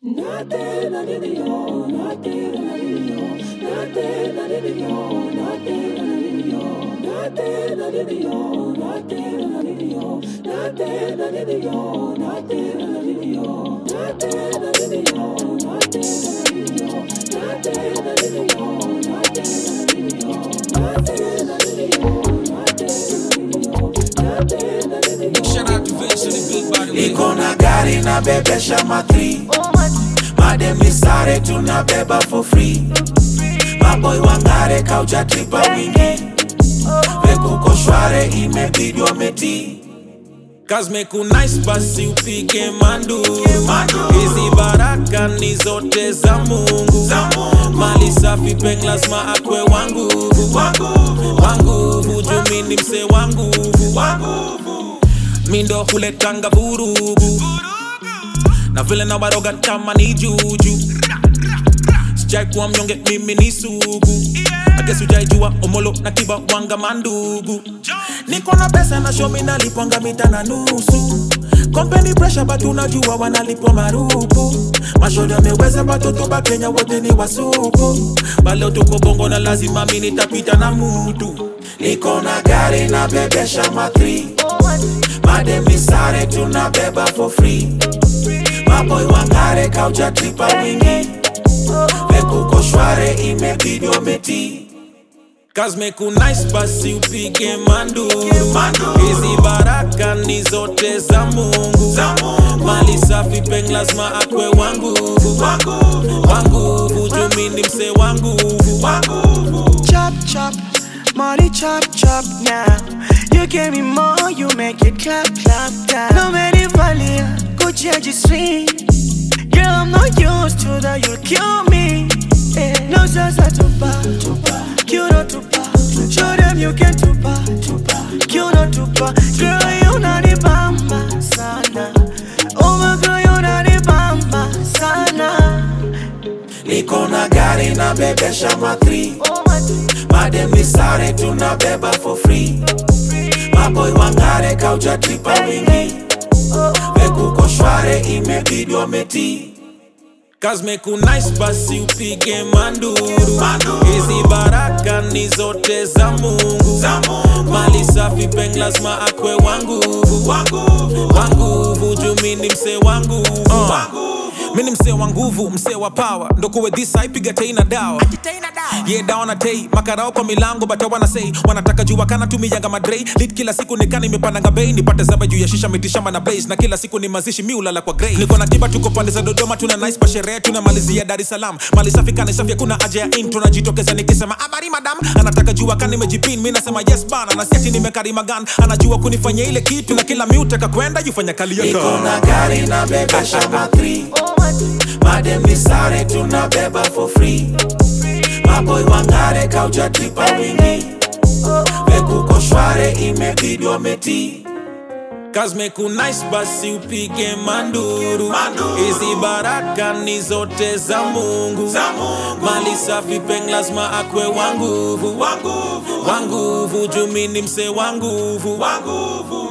Shout out to Vince and the big body. niko na gari na bebesha matri madem ni sare tunabeba for free maboy wangare kauja tripa wingi vekuko shware imebidi wameti Kazmeku nice basi upike manduru Manduru. hizi baraka ni zote za mungu Za Mungu. mali safi peng lazima akwe wangu wanguvu wanguvu jumini mse wanguvu wanguvu mindo huletanga vurugu na vile na waroga kama ni juju sijai kuwa mnyonge mimi ni sugu akesi ujaijua omolo na kiba wanga mandugu niko na pesa na shomi nalipwanga mita na nusu kompeni presha batu unajua wanalipwa marupu mashoda ameweza batoto ba kenya wote ni wasupu baleo tuko bongo na lazima mi nitapita na mutu niko na gari na bebesha matri madem ni sare tunabeba for free maboy wangare kauja tripa wingi vekuko shware imebidi wameti Kazmeku nice basi upige manduru Manduru. hizi baraka ni zote za mungu Za Mungu. mali safi peng lazima akwe wanguvu wanguvu wanguvu jumini mse wanguvu wanguvu chop chop, money chop chop now. You give me more, you make it clap clap down. No many valia, Gucci and G-string. Girl, I'm not used to that, you'll kill me. Eh, No sense at tupa, tupa, you know tupa. Show them you can tupa, tupa, you know tupa. Girl, you not the bamba sana. Oh my girl, you not the bamba sana. niko na gari na bebesha matri Oh my madem ni sare tunabeba for free maboy wangare kauja tripa wingi vekuko shware imebidi wameti Kazmeku nice basi upige manduru Manduru. hizi baraka ni zote za mungu Za Mungu. mali safi peng lazima akwe wanguvu wanguvu wanguvu jumini mse wanguvu wanguvu mini msee wa nguvu msee wa power ndokuwe dhisa ipiga tei na dawa ye dawa na tei makarao kwa milango bata wanasei wanataka jua kana tumiyanga madrei lit kila siku nikana imepandanga bei nipate zaba juu ya shisha mitishamba na blaze na kila siku ni mazishi miulala kwa grey niko na kiba tuko pande za dodoma tuna nice pa sherehe tunamalizia dar es salaam mali safi kana safi hakuna haja ya intro najitokeza nikisema habari madam anataka jua kana nimejipin mi nasema yes bana na siati nimekarima gan anajua kunifanya ile kitu na kila miutaka kwenda jufanya kali niko yaka na gari na bebesha matri madem ni sare tunabeba for free maboy wangare kauja tripa wingi vekuko shware imebidi wameti Kazmeku nice basi upige manduru Manduru. hizi baraka ni zote za mungu Za Mungu. mali safi peng lazima akwe wanguvu wanguvu wanguvu jumini mse wanguvu wanguvu